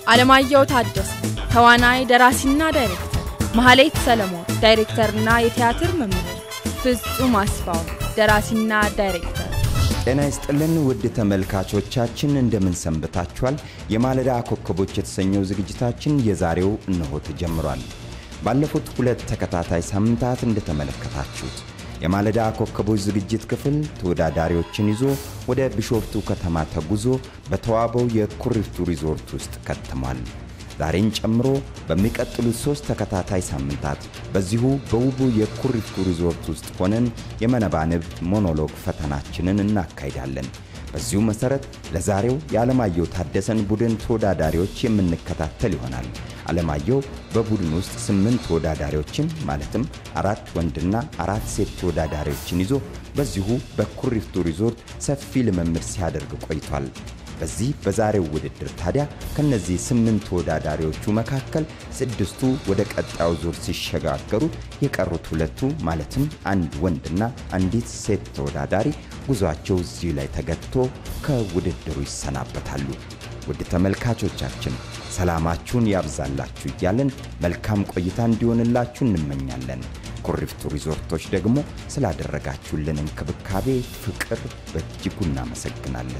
አለማየሁ ታደሰ ተዋናይ፣ ደራሲና ዳይሬክተር፣ መሐሌት ሰለሞን ዳይሬክተርና የቲያትር መምህር፣ ፍጹም አስፋው ደራሲና ዳይሬክተር። ጤና ይስጥልን ውድ ተመልካቾቻችን እንደምን ሰንብታችኋል? የማለዳ ኮከቦች የተሰኘው ዝግጅታችን የዛሬው እነሆ ተጀምሯል። ባለፉት ሁለት ተከታታይ ሳምንታት እንደተመለከታችሁት የማለዳ ኮከቦች ዝግጅት ክፍል ተወዳዳሪዎችን ይዞ ወደ ቢሾፍቱ ከተማ ተጉዞ በተዋበው የኩሪፍቱ ሪዞርት ውስጥ ከትሟል። ዛሬን ጨምሮ በሚቀጥሉት ሦስት ተከታታይ ሳምንታት በዚሁ በውቡ የኩሪፍቱ ሪዞርት ውስጥ ሆነን የመነባንብ ሞኖሎግ ፈተናችንን እናካሂዳለን። በዚሁ መሠረት ለዛሬው የዓለማየሁ ታደሰን ቡድን ተወዳዳሪዎች የምንከታተል ይሆናል። ዓለማየሁ በቡድን ውስጥ ስምንት ተወዳዳሪዎችን ማለትም አራት ወንድና አራት ሴት ተወዳዳሪዎችን ይዞ በዚሁ በኩሪፍቱ ሪዞርት ሰፊ ልምምድ ሲያደርግ ቆይቷል። በዚህ በዛሬው ውድድር ታዲያ ከነዚህ ስምንት ተወዳዳሪዎቹ መካከል ስድስቱ ወደ ቀጣዩ ዙር ሲሸጋገሩ የቀሩት ሁለቱ ማለትም አንድ ወንድና አንዲት ሴት ተወዳዳሪ ጉዟቸው እዚሁ ላይ ተገትቶ ከውድድሩ ይሰናበታሉ። ውድ ተመልካቾቻችን ሰላማችሁን ያብዛላችሁ እያለን መልካም ቆይታ እንዲሆንላችሁ እንመኛለን። ኩሪፍቱ ሪዞርቶች ደግሞ ስላደረጋችሁልን እንክብካቤ፣ ፍቅር በእጅጉ እናመሰግናለን።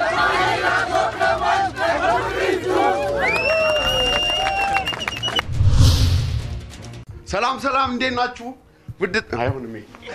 ሰላም ሰላም፣ እንዴት ናችሁ? ውድ አይሆንም።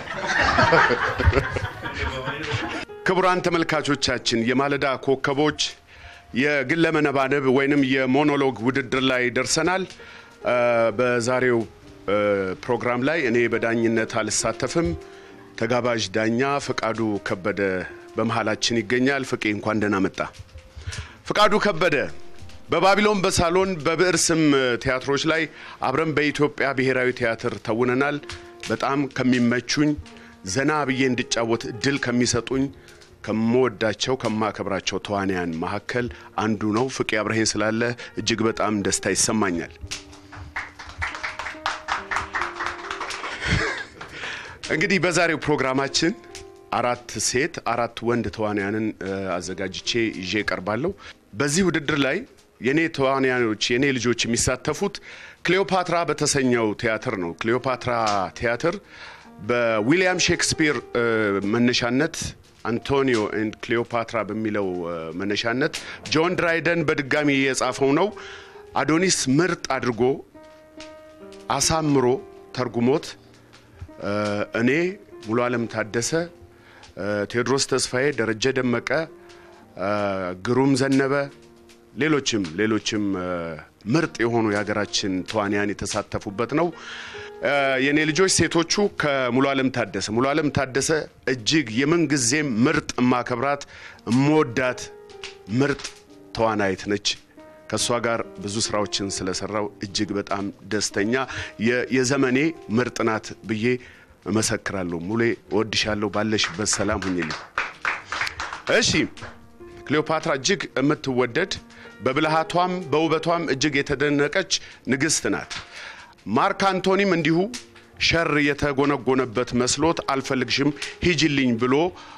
ክቡራን ተመልካቾቻችን የማለዳ ኮከቦች የግለ መነባንብ ወይንም የሞኖሎግ ውድድር ላይ ደርሰናል። በዛሬው ፕሮግራም ላይ እኔ በዳኝነት አልሳተፍም። ተጋባዥ ዳኛ ፈቃዱ ከበደ በመሃላችን ይገኛል። ፍቄ እንኳን ደህና መጣ። ፈቃዱ ከበደ በባቢሎን በሳሎን በብዕር ስም ቲያትሮች ላይ አብረን በኢትዮጵያ ብሔራዊ ቲያትር ተውነናል። በጣም ከሚመቹኝ ዘና ብዬ እንድጫወት እድል ከሚሰጡኝ ከምወዳቸው ከማከብራቸው ተዋንያን መካከል አንዱ ነው። ፍቄ አብረሄን ስላለ እጅግ በጣም ደስታ ይሰማኛል። እንግዲህ በዛሬው ፕሮግራማችን አራት ሴት አራት ወንድ ተዋንያንን አዘጋጅቼ ይዤ እቀርባለሁ። በዚህ ውድድር ላይ የኔ ተዋንያኖች የኔ ልጆች የሚሳተፉት ክሌዎፓትራ በተሰኘው ቲያትር ነው። ክሌዎፓትራ ቲያትር በዊሊያም ሼክስፒር መነሻነት አንቶኒዮ ኤንድ ክሌዎፓትራ በሚለው መነሻነት ጆን ድራይደን በድጋሚ የጻፈው ነው። አዶኒስ ምርጥ አድርጎ አሳምሮ ተርጉሞት እኔ ሙሉ ዓለም ታደሰ፣ ቴዎድሮስ ተስፋዬ፣ ደረጀ ደመቀ፣ ግሩም ዘነበ፣ ሌሎችም ሌሎችም ምርጥ የሆኑ የሀገራችን ተዋንያን የተሳተፉበት ነው። የእኔ ልጆች ሴቶቹ ከሙሉ ዓለም ታደሰ ሙሉ ዓለም ታደሰ እጅግ የምንጊዜም ምርጥ እማከብራት እምወዳት ምርጥ ተዋናይት ነች። ከእሷ ጋር ብዙ ስራዎችን ስለሰራው እጅግ በጣም ደስተኛ የዘመኔ ምርጥ ናት ብዬ እመሰክራለሁ። ሙሌ እወድሻለሁ፣ ባለሽበት ሰላም ሁኝልኝ። እሺ ክሌዎፓትራ እጅግ የምትወደድ በብልሃቷም በውበቷም እጅግ የተደነቀች ንግሥት ናት። ማርክ አንቶኒም እንዲሁ ሸር የተጎነጎነበት መስሎት አልፈልግሽም ሂጅልኝ ብሎ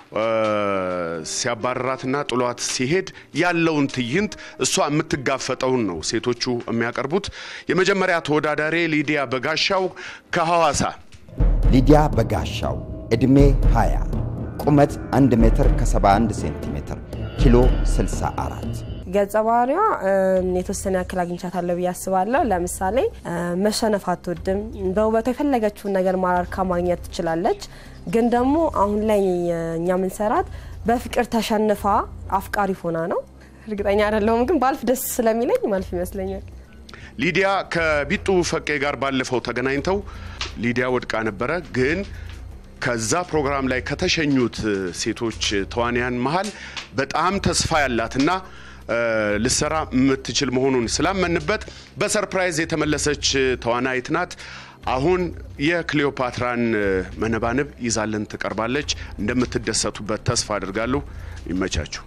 ሲያባረራትና ጥሏት ሲሄድ ያለውን ትዕይንት እሷ የምትጋፈጠውን ነው ሴቶቹ የሚያቀርቡት። የመጀመሪያ ተወዳዳሪ ሊዲያ በጋሻው ከሐዋሳ። ሊዲያ በጋሻው ዕድሜ 20 ቁመት 1 ሜትር ከ71 ሴንቲሜትር ኪሎ 64 ገጸ ባህሪዋ የተወሰነ ያክል አግኝቻታለሁ ብዬ አስባለሁ። ለምሳሌ መሸነፍ አትወድም። በውበቷ የፈለገችውን ነገር ማራርካ ማግኘት ትችላለች። ግን ደግሞ አሁን ላይ እኛ ምንሰራት በፍቅር ተሸንፋ አፍቃሪ ሆና ነው። እርግጠኛ አይደለሁም፣ ግን ባልፍ ደስ ስለሚለኝ ማልፍ ይመስለኛል። ሊዲያ ከቢጡ ፈቄ ጋር ባለፈው ተገናኝተው ሊዲያ ወድቃ ነበረ ግን ከዛ ፕሮግራም ላይ ከተሸኙት ሴቶች ተዋንያን መሀል በጣም ተስፋ ያላትና ልሰራ የምትችል መሆኑን ስላመንበት በሰርፕራይዝ የተመለሰች ተዋናይት ናት። አሁን የክሌዎፓትራን መነባንብ ይዛልን ትቀርባለች። እንደምትደሰቱበት ተስፋ አድርጋለሁ። ይመቻችሁ።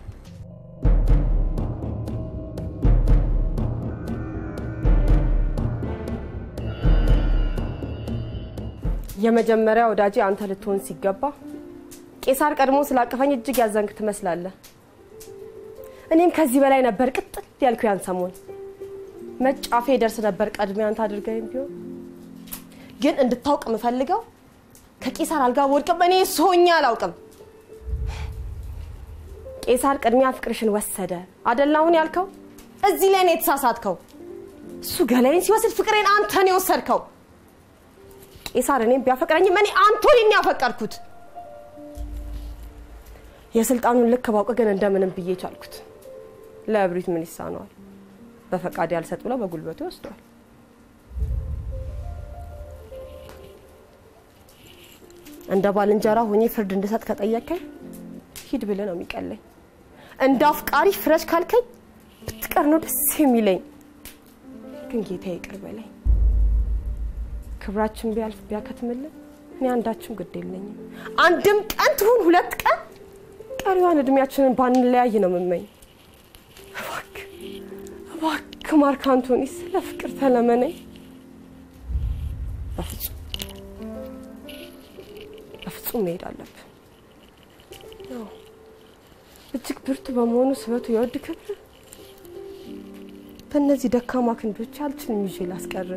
የመጀመሪያ ወዳጄ አንተ ልትሆን ሲገባ ቄሳር ቀድሞ ስላቀፈኝ እጅግ ያዘንክ ትመስላለህ። እኔም ከዚህ በላይ ነበር ቅጥል ያልኩ ያን ሰሞን መጫፌ ደርስ ነበር ቀድሜ አንተ አድርገኝ ቢሆን ግን እንድታውቅ የምፈልገው ከቄሳር አልጋ ወድቅም እኔ እሱ ሆኜ አላውቅም። ቄሳር ቅድሚያ ፍቅርሽን ወሰደ አደላ አሁን ያልከው እዚህ ላይ ነው የተሳሳትከው። እሱ ገላይን ሲወስድ ፍቅሬን አንተን የወሰድከው። ቄሳር እኔም ቢያፈቅረኝም እኔ አንቶኒን ያፈቀርኩት። የስልጣኑን ልክ ባውቅ ግን እንደምንም ብዬ ቻልኩት። ለእብሪት ምን ይሳነዋል? በፈቃድ ያልሰጥ ብለው በጉልበቱ ይወስደዋል። እንደ ባልንጀራ ሆኜ ፍርድ እንድሰጥ ከጠየቀኝ ሂድ ብለ ነው የሚቀለኝ። እንደ አፍቃሪ ፍረሽ ካልከኝ ብትቀር ነው ደስ የሚለኝ። ግን ጌታ ይቅር በለኝ። ክብራችን ቢያልፍ ቢያከትምልን እኔ አንዳችም ግድ የለኝም። አንድም ቀን ትሁን ሁለት ቀን ቀሪዋን እድሜያችንን ባንለያይ ነው የምመኝ። እባክህ እባክህ ማርክ አንቶኒ ስለ ፍቅር ተለመነኝ። በፍጹም በፍጹም መሄድ አለብን። አዎ፣ እጅግ ብርቱ በመሆኑ ስበቱ የወድ ክብር በእነዚህ ደካማ ክንዶች አልችልም ይዤ ላስቀር።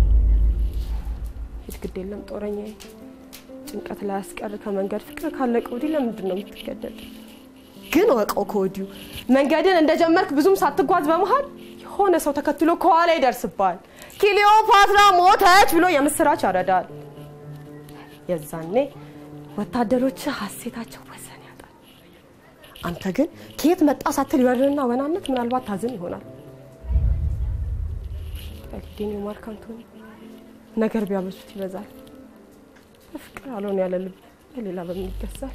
ሂድ ግድ የለም ጦረኛዬ፣ ጭንቀት ላይ ያስቀር ከመንገድ ፍቅር ካለቀ ወዲህ ለምንድን ነው የምትገደድ? ግን ወቀው ከወዲሁ መንገድን እንደጀመርክ ብዙም ሳትጓዝ በመሃል የሆነ ሰው ተከትሎ ከኋላ ይደርስብሃል። ክሊዮፓትራ ሞተች ብሎ የምስራች ያረዳል። የዛኔ ወታደሮች ሀሴታቸው ወሰን ያጣል። አንተ ግን ከየት መጣ ሳትል ይወርንና ወናነት ምናልባት ታዝን ይሆናል። በልዴን የማርክ አንቶኒ ነገር ቢያበዙት ይበዛል። በፍቅር አልሆን ያለ ልብ በሌላ በምን ይገዛል?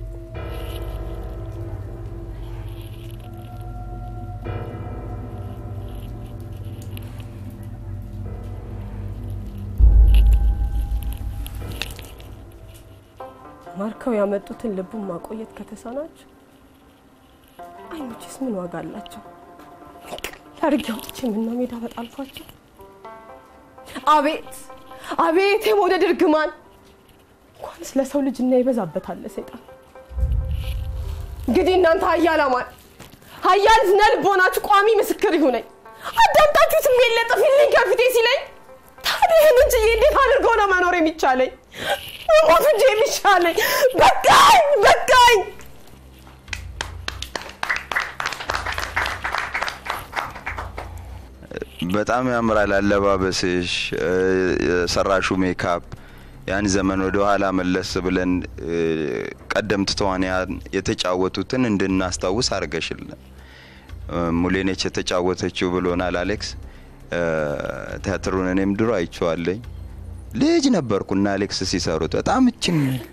ማርከው ያመጡትን ልቡን ማቆየት ከተሳናቸው አይኖችስ ምን ዋጋ አላቸው? አድርጌ አውጥቼ ምነው ሜዳ በጣልኳቸው? አቤት አቤት የመውደድ እርግማን! እንኳንስ ለሰው ልጅ እና ይበዛበታል ሰይጣን። እንግዲህ እናንተ ሀያላማን ሀያል ስነ ልቦናችሁ ቋሚ ምስክር ይሁነኝ። አዳምጣችሁ ስሜት ለጥፊልኝ ከፊቴ ሲለኝ ታዲያ ይህንን ችዬ እንዴት አድርጎ ነው መኖር የሚቻለኝ? ሞት እንጂ የሚሻለኝ። በቃኝ በቃኝ። በጣም ያምራል አለባበስሽ፣ የሰራሹ ሜካፕ ያን ዘመን ወደ ኋላ መለስ ብለን ቀደምት ተዋንያን የተጫወቱትን እንድናስታውስ አድርገሽልን። ሙሌነች የተጫወተችው ብሎናል አሌክስ። ቲያትሩን እኔም ድሮ አይቼዋለኝ። ልጅ ነበርኩና አሌክስ ሲሰሩት በጣም እችን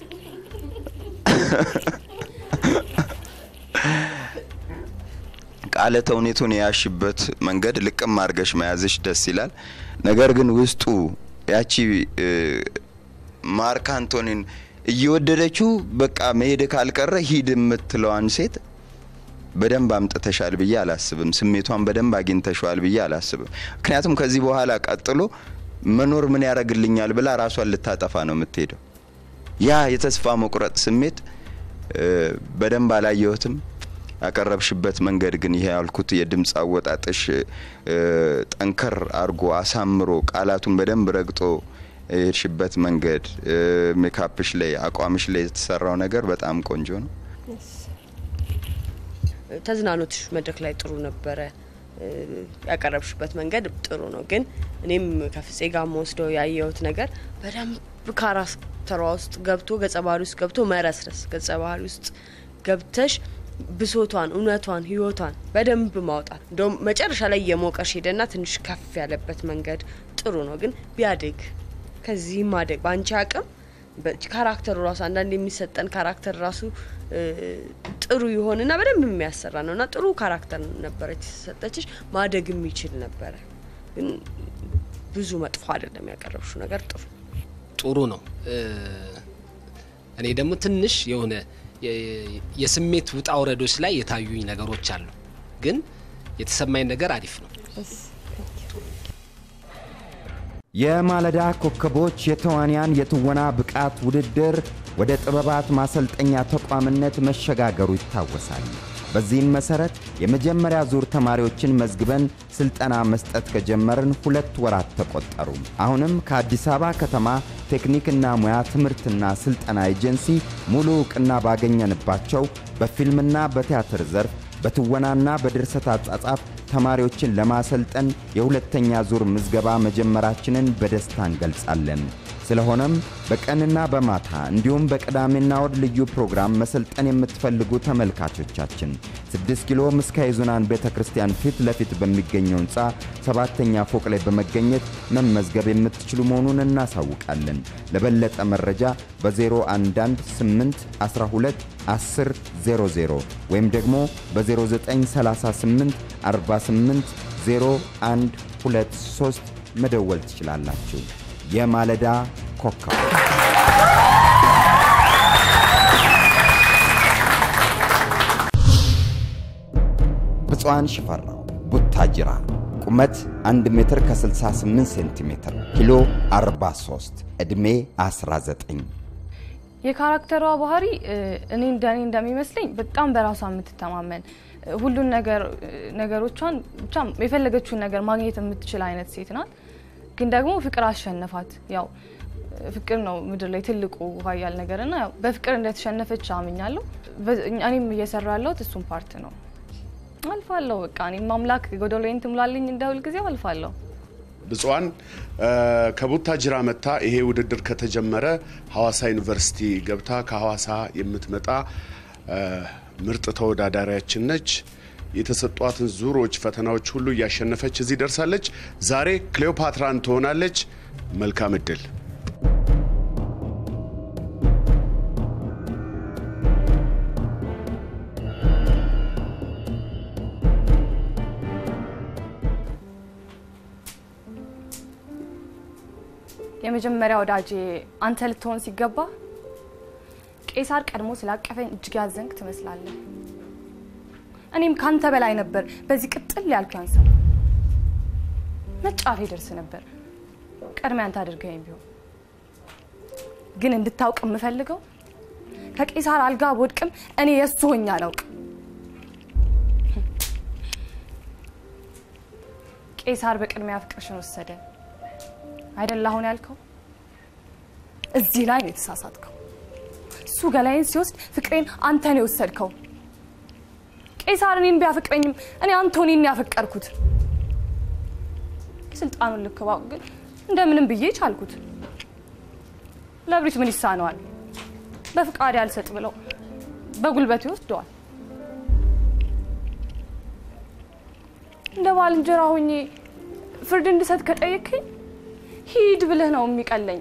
ቃለ ተውኔቱን የያሽበት መንገድ ልቅም አድርገሽ መያዝሽ ደስ ይላል። ነገር ግን ውስጡ ያቺ ማርክ አንቶኒን እየወደደችው በቃ መሄድ ካልቀረ ሂድ የምትለዋን ሴት በደንብ አምጥተሻል ብዬ አላስብም። ስሜቷን በደንብ አግኝተሸዋል ብዬ አላስብም። ምክንያቱም ከዚህ በኋላ ቀጥሎ መኖር ምን ያደርግልኛል ብላ ራሷን ልታጠፋ ነው የምትሄደው። ያ የተስፋ መቁረጥ ስሜት በደንብ አላየሁትም። ያቀረብሽበት መንገድ ግን ይሄ ያልኩት የድምፅ አወጣጥሽ ጠንከር አርጎ አሳምሮ ቃላቱን በደንብ ረግጦ የሄድሽበት መንገድ ሜካፕሽ ላይ አቋምሽ ላይ የተሰራው ነገር በጣም ቆንጆ ነው። ተዝናኖትሽ መድረክ ላይ ጥሩ ነበረ። ያቀረብሽበት መንገድ ጥሩ ነው። ግን እኔም ከፍፄ ጋር መወስደው ያየሁት ነገር በደንብ ካራክተሯ ውስጥ ገብቶ ገጸ ባህሪ ውስጥ ገብቶ መረስረስ ገጸ ባህሪ ውስጥ ገብተሽ ብሶቷን፣ እውነቷን፣ ህይወቷን በደንብ ማውጣት እንደውም መጨረሻ ላይ የሞቀሽ ሄደና ትንሽ ከፍ ያለበት መንገድ ጥሩ ነው። ግን ቢያድግ ከዚህ ማደግ በአንቺ አቅም ካራክተሩ ራሱ አንዳንድ የሚሰጠን ካራክተር ራሱ ጥሩ ይሆንና በደንብ የሚያሰራ ነው እና ጥሩ ካራክተር ነበረች የተሰጠችሽ። ማደግ የሚችል ነበረ። ግን ብዙ መጥፎ አይደለም ያቀረብሽው ነገር ጥሩ ጥሩ ነው። እኔ ደግሞ ትንሽ የሆነ የስሜት ውጣ ውረዶች ላይ የታዩኝ ነገሮች አሉ። ግን የተሰማኝ ነገር አሪፍ ነው። የማለዳ ኮከቦች የተዋንያን የትወና ብቃት ውድድር ወደ ጥበባት ማሰልጠኛ ተቋምነት መሸጋገሩ ይታወሳል። በዚህም መሠረት የመጀመሪያ ዙር ተማሪዎችን መዝግበን ሥልጠና መስጠት ከጀመርን ሁለት ወራት ተቆጠሩ። አሁንም ከአዲስ አበባ ከተማ ቴክኒክና ሙያ ትምህርትና ሥልጠና ኤጀንሲ ሙሉ ዕውቅና ባገኘንባቸው በፊልምና በቲያትር ዘርፍ በትወናና በድርሰት አጻጻፍ ተማሪዎችን ለማሰልጠን የሁለተኛ ዙር ምዝገባ መጀመራችንን በደስታ እንገልጻለን። ስለሆነም በቀንና በማታ እንዲሁም በቅዳሜና እሁድ ልዩ ፕሮግራም መሰልጠን የምትፈልጉ ተመልካቾቻችን 6 ኪሎ ምስካየ ኅዙናን ቤተ ክርስቲያን ፊት ለፊት በሚገኘው ሕንፃ ሰባተኛ ፎቅ ላይ በመገኘት መመዝገብ የምትችሉ መሆኑን እናሳውቃለን። ለበለጠ መረጃ በ0118 12 10 00 ወይም ደግሞ በ0938 48 01 23 መደወል ትችላላችሁ። የማለዳ ኮከብ ብፁዓን ሽፈራው ቡታጅራ ቁመት 1 ሜትር ከ68 ሴንቲሜትር ኪሎ 43 ዕድሜ 19 የካራክተሯ ባህሪ እኔ እንደኔ እንደሚመስለኝ በጣም በራሷ የምትተማመን ሁሉን ነገር ነገሮቿን ብቻ የፈለገችውን ነገር ማግኘት የምትችል አይነት ሴት ናት። ግን ደግሞ ፍቅር አሸነፋት። ያው ፍቅር ነው ምድር ላይ ትልቁ ኃያል ነገር እና ያው በፍቅር እንደተሸነፈች አምኛለሁ። እኔም እየሰራ ያለሁት እሱም ፓርት ነው። አልፋለሁ። በቃ እኔም አምላክ ጎደሎዬን ትሙላልኝ እንደ ሁልጊዜው አልፋለሁ። ብፁዓን ከቡታጅራ መጥታ ይሄ ውድድር ከተጀመረ ሐዋሳ ዩኒቨርሲቲ ገብታ ከሐዋሳ የምትመጣ ምርጥ ተወዳዳሪያችን ነች። የተሰጧትን ዙሮች፣ ፈተናዎች ሁሉ እያሸነፈች እዚህ ደርሳለች። ዛሬ ክሌዎፓትራን ትሆናለች። መልካም እድል። የመጀመሪያ ወዳጄ አንተ ልትሆን ሲገባ ቄሳር ቀድሞ ስላቀፈኝ እጅግ ያዘንክ ትመስላለህ። እኔም ካንተ በላይ ነበር በዚህ ቅጥል ያልኩ ሰው መጫፌ ደርስ ነበር ቀድሜ አንተ አድርገኝ ቢሆን ግን እንድታውቅ የምፈልገው ከቄሳር አልጋ በወድቅም እኔ የእሱ ሆኜ አላውቅም። ቄሳር በቅድሚያ ፍቅርሽን ወሰደ አይደል አሁን ያልከው? እዚህ ላይ ነው የተሳሳትከው። እሱ ገላይን ሲወስድ ፍቅሬን አንተ ነው የወሰድከው። ቄሳር እኔን ቢያፈቅረኝም እኔ አንቶኒን ያፈቀርኩት። የስልጣኑን ልክ ባውቅ ግን እንደምንም ብዬ ቻልኩት። ለብሪት ምን ይሳነዋል? በፍቃድ ያልሰጥ ብለው በጉልበት ይወስደዋል። እንደ ባልንጀራ ሆኜ ፍርድ እንድሰጥ ከጠየቅኝ ሂድ ብልህ ነው የሚቀለኝ።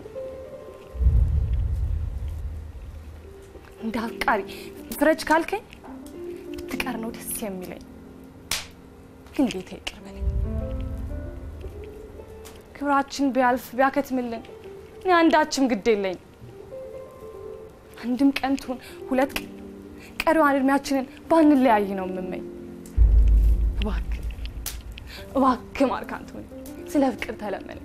እንደ አፍቃሪ ፍረጅ ካልከኝ ብትቀር ነው ደስ የሚለኝ። ግን ጌታ ይቅር በለኝ። ክብራችን ቢያልፍ ቢያከትምልን እኔ አንዳችም ግድ የለኝ። አንድም ቀን ትሁን ሁለት ቀን ቀሪዋን እድሜያችንን ባንለያይ ነው የምመኝ። እባክህ እባክህ ማርክ አንቶኒ ስለ ፍቅር ተለመነ።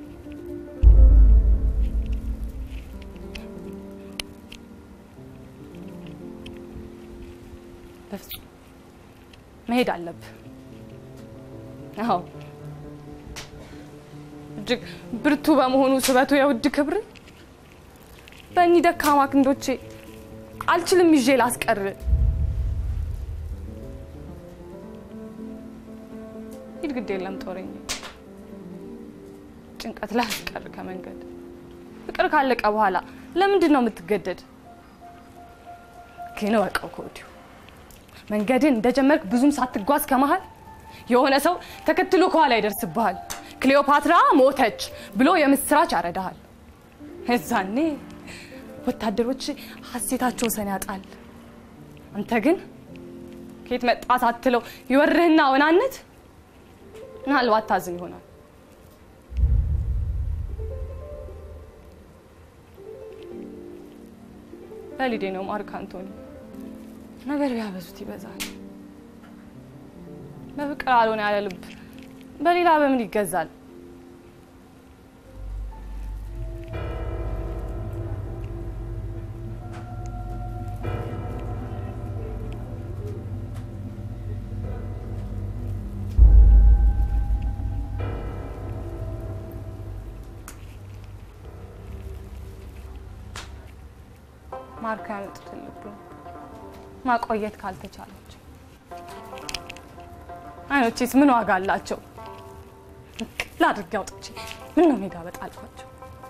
በፍጹም መሄድ አለብህ። አዎ እጅግ ብርቱ በመሆኑ ስበቱ የውድ ክብር በእኒህ ደካማ ክንዶቼ አልችልም ይዤ ላስቀር። ሂድ ግድ የለም ጦረኝ ጭንቀት ላስቀር ከመንገድ ፍቅር ካለቀ በኋላ ለምንድን ነው የምትገደድ? ግን እወቀው ከወዲሁ መንገድን እንደጀመርክ ብዙም ሳትጓዝ ከመሃል የሆነ ሰው ተከትሎ ከኋላ ይደርስብሃል። ክሌዎፓትራ ሞተች ብሎ የምስራች ያረዳሃል። እዛኔ ወታደሮች ሀሴታቸው ሰን ያጣል። አንተ ግን ከየት መጣ ሳትለው ይወርህና ወናነት ምናልባት ታዝን ይሆናል። በሊዴ ነው ማርክ አንቶኒ። ነገር ቢያበዙት ይበዛል። በፍቅር አልሆነ ያለ ልብ በሌላ በምን ይገዛል? ማርካ ያመጡትን ልብ ማቆየት ካልተቻላቸው አይኖቼስ ምን ዋጋ አላቸው? ቅል አድርጌ አውጥቼ ምን ነው ሜዳ በጣልኳቸው።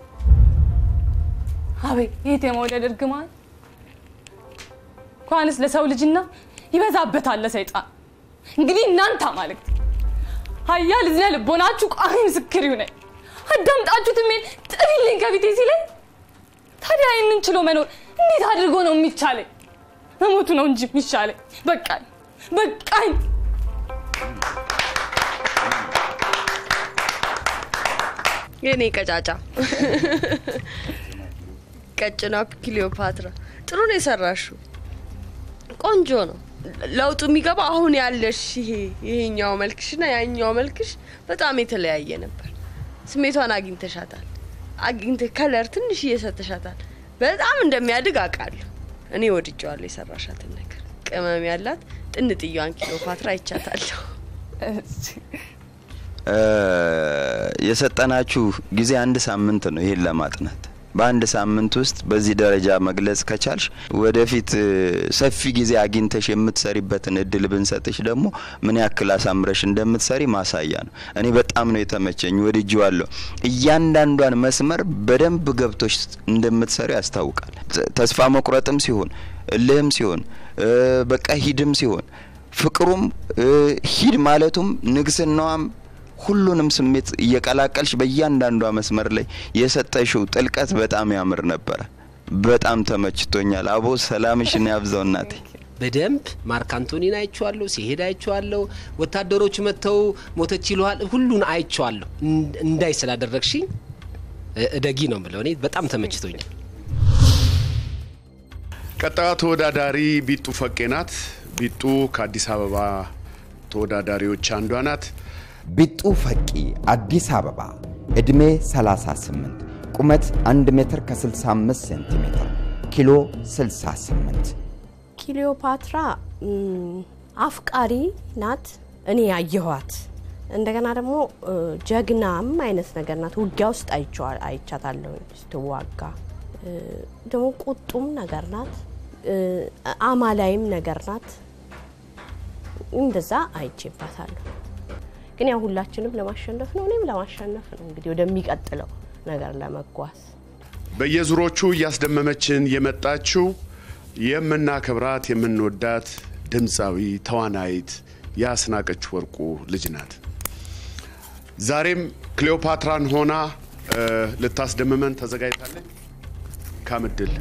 አቤት ይሄት የመውደድ እርግማን እንኳንስ ለሰው ልጅና ይበዛበታል ለሰይጣን። እንግዲህ እናንተ አማልክት ኃያል እዝነ ልቦናችሁ ቋሚ ምስክር ይሁነኝ። አዳምጣችሁት ሜል ጥሪልኝ ከፊቴ ሲለኝ ታዲያ ይህንን ችሎ መኖር እንዴት አድርጎ ነው የሚቻለኝ? መሞቱ ነው እንጂ የሚሻለኝ። በቃኝ በቃኝ። የኔ ቀጫጫ ቀጭኗ ክሊዮፓትራ ጥሩ ነው የሰራሽው። ቆንጆ ነው። ለውጡ የሚገባ አሁን ያለሽ ይሄ ይሄኛው መልክሽና ያኛው መልክሽ በጣም የተለያየ ነበር። ስሜቷን አግኝተሻታል። አግኝተ ከለር ትንሽ እየሰተሻታል። በጣም እንደሚያድግ አውቃለሁ። እኔ ወድጀዋለሁ የሰራሻትን ነገር። ቅመም ያላት ጥንጥያዋን ክሊዮፓትራ አይቻታለሁ። የሰጠናችሁ ጊዜ አንድ ሳምንት ነው ይሄን ለማጥናት። በአንድ ሳምንት ውስጥ በዚህ ደረጃ መግለጽ ከቻልሽ ወደፊት ሰፊ ጊዜ አግኝተሽ የምትሰሪበትን እድል ብንሰጥሽ ደግሞ ምን ያክል አሳምረሽ እንደምትሰሪ ማሳያ ነው። እኔ በጣም ነው የተመቸኝ፣ ወድጄዋለሁ። እያንዳንዷን መስመር በደንብ ገብቶሽ እንደምትሰሪ ያስታውቃል። ተስፋ መቁረጥም ሲሆን እልህም ሲሆን በቃ ሂድም ሲሆን ፍቅሩም ሂድ ማለቱም ንግስናዋም ሁሉንም ስሜት እየቀላቀልሽ በእያንዳንዷ መስመር ላይ የሰጠሽው ጥልቀት በጣም ያምር ነበረ። በጣም ተመችቶኛል። አቦ ሰላምሽን ያብዛው እናቴ። በደንብ ማርክ አንቶኒን አይቼዋለሁ፣ ሲሄድ አይቼዋለሁ። ወታደሮቹ መጥተው ሞተች ይለዋል። ሁሉን አይቼዋለሁ። እንዳይ ስላደረግሽኝ እደጊ ነው የምለው። እኔ በጣም ተመችቶኛል። ቀጣዩ ተወዳዳሪ ቢጡ ፈቄ ናት። ቢጡ ከአዲስ አበባ ተወዳዳሪዎች አንዷ ናት። ቢጡ ፈቂ አዲስ አበባ ዕድሜ 38 ቁመት 1 ሜትር ከ65 ሴንቲሜትር ኪሎ 68 ክሊዮፓትራ አፍቃሪ ናት። እኔ ያየኋት እንደገና ደግሞ ጀግናም አይነት ነገር ናት። ውጊያ ውስጥ አይቻታለሁ ስትዋጋ። ደግሞ ቁጡም ነገር ናት። አማላይም ነገር ናት። እንደዛ አይቼባታለሁ። ግን ያው ሁላችንም ለማሸነፍ ነው፣ እኔም ለማሸነፍ ነው። እንግዲህ ወደሚቀጥለው ነገር ለመጓዝ በየዙሮቹ እያስደመመችን የመጣችው የምናከብራት የምንወዳት ድምፃዊ ተዋናይት የአስናቀች ወርቁ ልጅ ናት። ዛሬም ክሌዎፓትራን ሆና ልታስደምመን ተዘጋጅታለች። ካምድል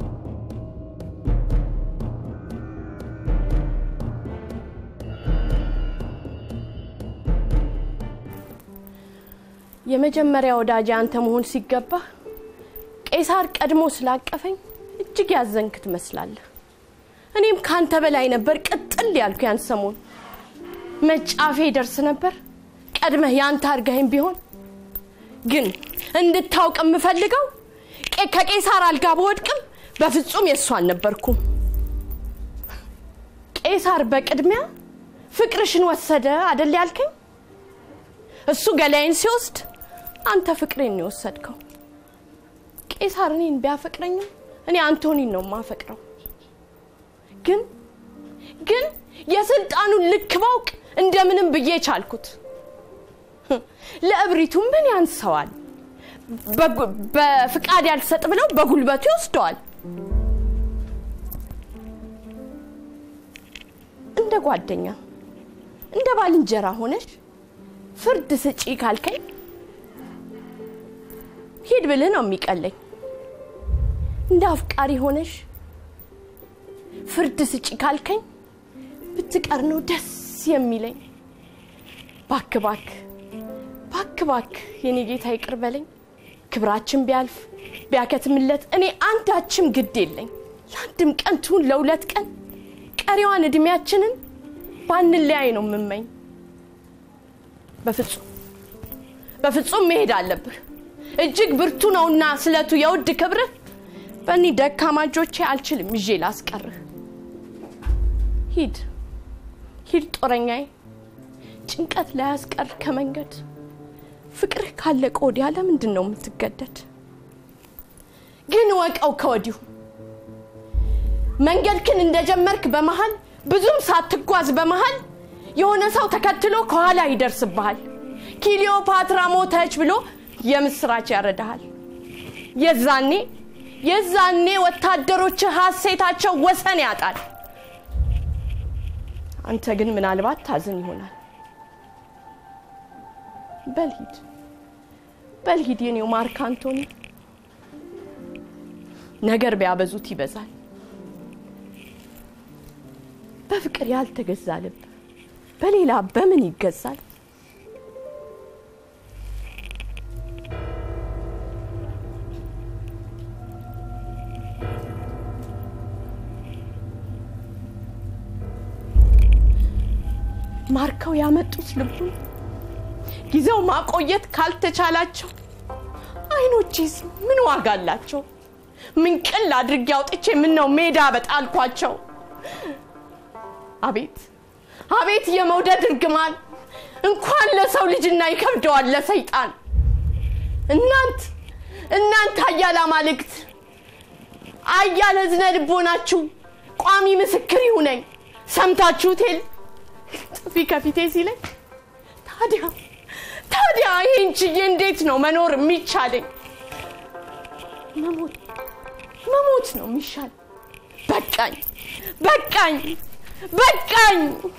የመጀመሪያ ወዳጅ አንተ መሆን ሲገባ ቄሳር ቀድሞ ስላቀፈኝ እጅግ ያዘንክ ትመስላለህ። እኔም ካንተ በላይ ነበር ቅጥል ያልኩ ያን ሰሞን መጫፌ ደርስ ነበር ቀድመህ ያንተ አርጋይም ቢሆን ግን እንድታውቅ የምፈልገው ከቄሳር አልጋ በወድቅም በፍጹም የእሱ አልነበርኩም። ቄሳር በቅድሚያ ፍቅርሽን ወሰደ አደል ያልከኝ? እሱ ገላይን ሲወስድ አንተ ፍቅሬን የወሰድከው። ቄሳር እኔን ቢያፈቅረኝም እኔ አንቶኒን ነው የማፈቅረው። ግን ግን የስልጣኑን ልክ ባውቅ እንደምንም ብዬ ቻልኩት። ለእብሪቱ ምን ያንሰዋል? በፍቃድ ያልሰጥ ብለው በጉልበቱ ይወስደዋል። እንደ ጓደኛ እንደ ባልንጀራ ሆነሽ ፍርድ ስጪ ካልከኝ ሂድ ብልህ ነው የሚቀለኝ። እንደ አፍቃሪ ሆነሽ ፍርድ ስጪ ካልከኝ ብትቀር ነው ደስ የሚለኝ። ባክ ባክ ባክ ባክ የኔ ጌታ ይቅር በለኝ። ክብራችን ቢያልፍ ቢያከትምለት እኔ አንዳችም ግድ የለኝ። ለአንድም ቀን ትሁን ለሁለት ቀን ቀሪዋን እድሜያችንን ባንለያይ ነው የምመኝ። በፍጹም በፍጹም መሄድ አለብህ። እጅግ ብርቱ ነውና ስለቱ የውድ ክብርህ በእኒህ ደካማ እጆቼ አልችልም ይዤ ላስቀርህ። ሂድ ሂድ ጦረኛዬ፣ ጭንቀት ላይ ያስቀር ከመንገድ ፍቅርህ ካለቀ ወዲያ ለምንድን ነው የምትገደድ? ግን ወቀው ከወዲሁ መንገድክን እንደጀመርክ በመሃል ብዙም ሳትጓዝ በመሃል የሆነ ሰው ተከትሎ ከኋላ ይደርስብሃል። ኪሊዮፓትራ ሞተች ብሎ የምስራች ያረዳሃል። የዛኔ የዛኔ ወታደሮች ሐሴታቸው ወሰን ያጣል። አንተ ግን ምናልባት ታዝን ይሆናል። በልሂድ በልሂድ የኔው ማርክ አንቶኒ፣ ነገር ቢያበዙት ይበዛል። በፍቅር ያልተገዛ ልብ በሌላ በምን ይገዛል? ማርከው ያመጡት ልቡን ጊዜው ማቆየት ካልተቻላቸው አይኖቼስ ምን ዋጋ አላቸው? ምን ቅል አድርጌ አውጥቼ ምን ነው ሜዳ በጣልኳቸው? አቤት አቤት የመውደድ እርግማን እንኳን ለሰው ልጅና ይከብደዋል ለሰይጣን። እናንት እናንተ አያል አማልክት አያል እዝነ ልቦናችሁ ቋሚ ምስክር ይሁነኝ። ሰምታችሁት የለ ጥፊ ከፊቴ ሲለኝ ታዲያ ታዲያ ይህን ችዬ እንዴት ነው መኖር የሚቻለኝ? መሞት መሞት ነው የሚሻል። በቃኝ በቃኝ በቃኝ።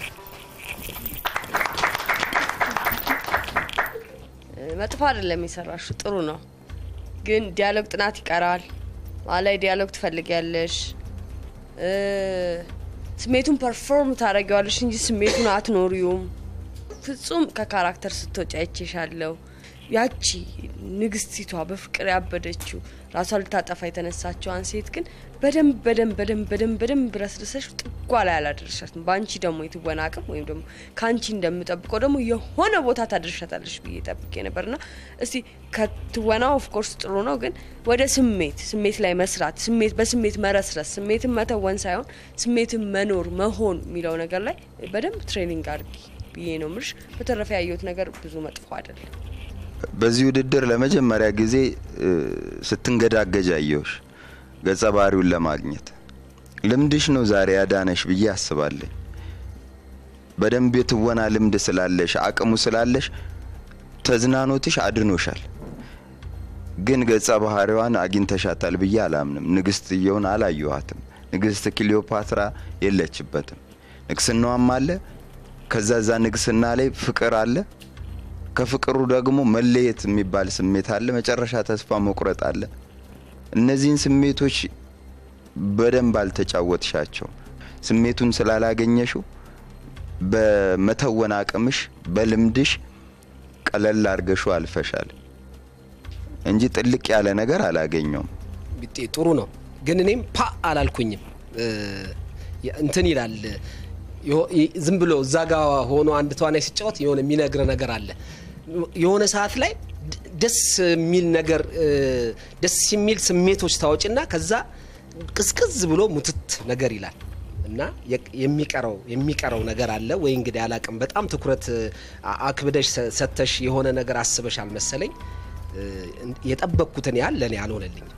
መጥፎ አይደለም የሰራሹ ጥሩ ነው፣ ግን ዲያሎግ ጥናት ይቀራል። ማላይ ዲያሎግ ትፈልጊያለሽ። እ፣ ስሜቱን ፐርፎርም ታደርጊዋለሽ እንጂ ስሜቱን አትኖሪውም። ፍጹም ከካራክተር ስትወጪ አይቼሻለሁ። ያቺ ንግስቲቷ በፍቅር ያበደችው ራሷ ልታጠፋ የተነሳችዋን ሴት ግን በደንብ በደንብ በደንብ በደንብ በደንብ ረስርሰሽ ጥጓ ላይ አላደረሻትም። በአንቺ ደግሞ የትወና አቅም ወይም ደግሞ ከአንቺ እንደምጠብቀው ደግሞ የሆነ ቦታ ታደርሻታለሽ ብዬ ጠብቄ ነበርና እስቲ ከትወናው ኦፍኮርስ ጥሩ ነው፣ ግን ወደ ስሜት ስሜት ላይ መስራት ስሜት በስሜት መረስረስ ስሜትን መተወን ሳይሆን ስሜትን መኖር መሆን የሚለው ነገር ላይ በደንብ ትሬኒንግ አድርጊ ብዬ ነው ምልሽ። በተረፈ ያየሁት ነገር ብዙ መጥፎ አይደለም። በዚህ ውድድር ለመጀመሪያ ጊዜ እ፣ ስትንገዳገጅ አየሁሽ ገጸ ባህሪውን ለማግኘት ልምድሽ ነው ዛሬ ያዳነሽ ብዬ አስባለኝ። በደንብ የትወና ልምድ ስላለሽ አቅሙ ስላለሽ ተዝናኖትሽ አድኖሻል። ግን ገጸ ባህሪዋን አግኝተሻታል ብዬ አላምንም። ንግስትየውን አላየኋትም። ንግስት ክሊዮፓትራ የለችበትም። ንግስናዋም አለ። ከዛ ዛ ንግስና ላይ ፍቅር አለ። ከፍቅሩ ደግሞ መለየት የሚባል ስሜት አለ። መጨረሻ ተስፋ መቁረጥ አለ። እነዚህን ስሜቶች በደንብ አልተጫወትሻቸው። ስሜቱን ስላላገኘሽው በመተወን አቅምሽ በልምድሽ ቀለል አርገሹ አልፈሻል እንጂ ጥልቅ ያለ ነገር አላገኘውም። ቢጤ ጥሩ ነው፣ ግን እኔም ፓ አላልኩኝም። እ፣ እንትን ይላል የሆ- ይ- ዝም ብሎ እዛ ጋ ሆኖ አንድ ተዋናይ ሲጫወት የሆነ የሚነግር ነገር አለ። የሆነ ሰዓት ላይ ድ- ደስ የሚል ነገር እ፣ ደስ የሚል ስሜቶች ታወጭና ከዛ ቅዝቅዝ ብሎ ሙትት ነገር ይላል እና የ- የሚቀረው የሚቀረው ነገር አለ ወይ እንግዲህ አላቅም። በጣም ትኩረት አ- አክብደሽ ሰ- ሰተሽ የሆነ ነገር አስበሽ አልመሰለኝ። እ፣ የጠበቅኩትን ያህል ለእኔ አልሆነልኝም።